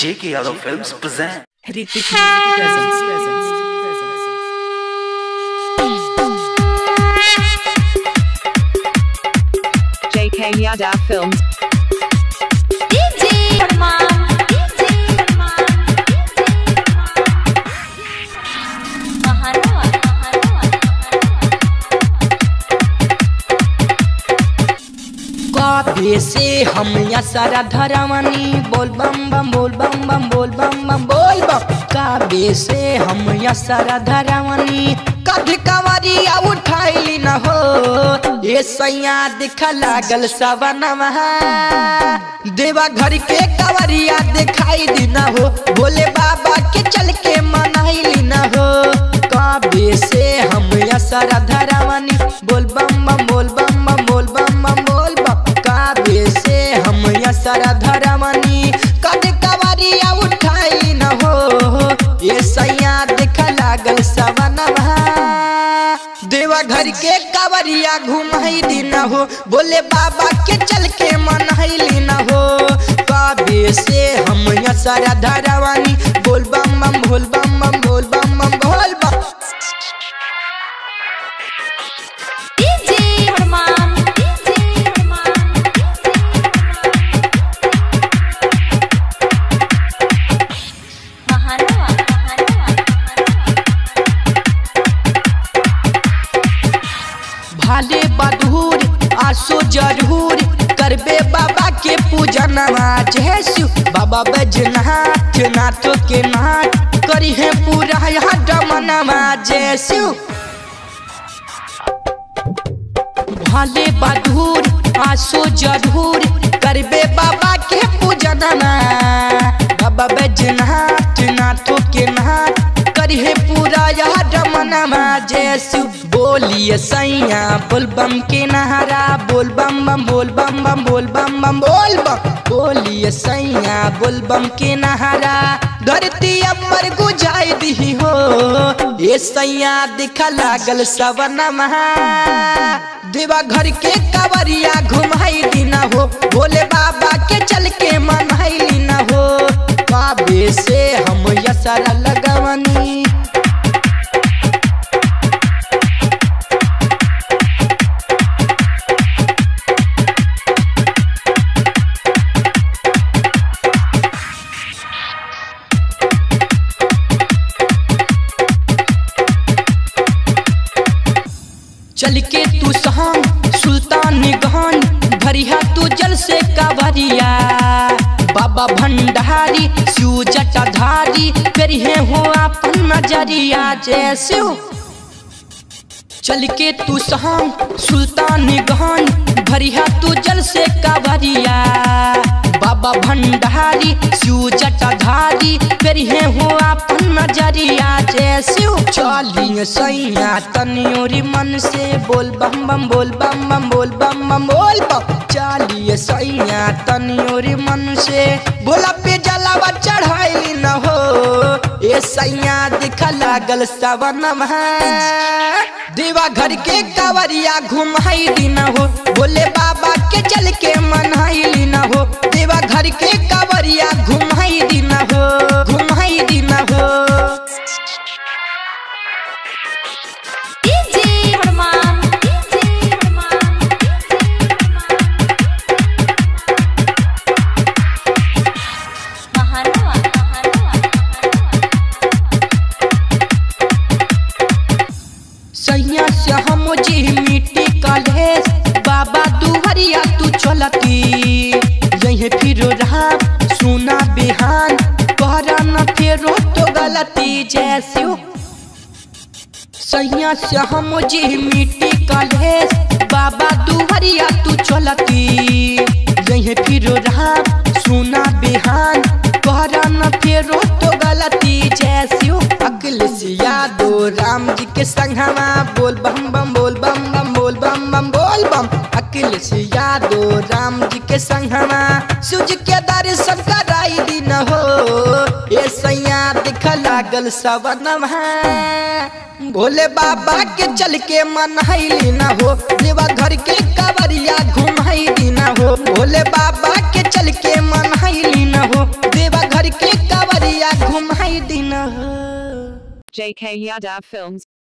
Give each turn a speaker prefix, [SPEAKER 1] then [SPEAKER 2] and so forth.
[SPEAKER 1] J.K. Yadav Films present.
[SPEAKER 2] Ritik Music presents. presents. JK Yadav Films.
[SPEAKER 3] DJ Arman DJ Arman Maharwa
[SPEAKER 4] कबे से हम या सारा धरमनी बोल बम बम बोल बम बम बोल बम बम बोल बम कबे से हम या सारा धरमनी कद कवरिया उठाइली न हो ये सैया दिख लागल सवनवा देवा घर के कवरिया दिखाई दी न हो बोले बाबा के चल के मनाइली न हो कबे से हम या सारा धरमनी बोल बम बम बोल बम बम बोल बम बम बोल बम काबे से हम या सारा धरमनी कद कवरिया उठाई न हो ये सैया देख लागल सवनवा देवा घर के कवरिया घुमाई दी न हो बोले बाबा के चल के मनाइली न हो काबे से हम या सारा धरवानी बोल बम बम बोल बम बम बोल बम बम बोल बम
[SPEAKER 3] DJ Arman DJ Arman Maharwa
[SPEAKER 4] भाले बधूर आसो जरूर करबे बाबा के पूजन जैसु बाबा बैजनाथ नाथ के नाथ करी है पूरा यहाँ डमनवा जैसु भाले बधूर आसो जरूर करबे बाबा के पूजन बाबा बैजनाथ नाथ के नाथ करी है पूरा यह डमनवा जैसु बोलिए सैया बोल बम के नहरा बोल बम बम बोल बम बम बोल बम बम बोल बम बोलिए सैया बोल बम के नहरा धरती अमर गुजाई दी हो ये सैया दिखा लागल सवनमा देवा घर के कवरिया घुमाई दी न हो बोले बाबा के चल के मनाई न हो काबे से हम यसरा लगवनी चल के तू सहम सुल्तान गहन भरिया तू जल से कावरिया बाबा भंडारी शिव जटाधारी करी है हो अपन नजरिया जैसे हो चल के तू सहम सुल्तान गहन भरिया तू जल से कावरिया बाबा भंडारी शिव जटाधारी करी है हो अपन नजरिया जैसे हो चलिए सैया तनियोरी मन से बोल बम बम बोल बम बम बोल बम बम बोल बम चलिए सैया तनियोरी मन से बोला पे जलावा चढ़ाई न हो ये सैया दिखा लागल सवनम देवा घर के कवरिया घुमाई दी न हो बोले बाबा के चल के मनाई ली न हो देवा घर के कवरिया घुमाई दी न हो घुमाई दी न हो
[SPEAKER 3] DJ Arman DJ Arman Maharwa
[SPEAKER 4] सैया से हम जी मिट्टी कलेस बाबा दुहरिया तू चलती यही फिर रहा सुना बिहान कहरा न फेरो तो गलती जैसे हो। सैया से हम जी मिट्टी कलेस बाबा दुहरिया तू चलती यही फिर रहा सुना बिहान कहरा न फेरो तो गलती जैसी हो अगले से यादो राम जी के संगवा बोल बम बम बोल बम बम बोल बम बम बोल बम अकेले से यादो राम जी के संगवा सूज के दर्शन कराई दी न हो ये सैया दिख लागल सवनवा भोले बाबा के चल के मनहैली न हो देवा घर के कवरिया घुमाई दी न हो भोले बाबा के चल के मनहैली न हो देवा घर के कई दिन हो
[SPEAKER 2] JK Yadav Films.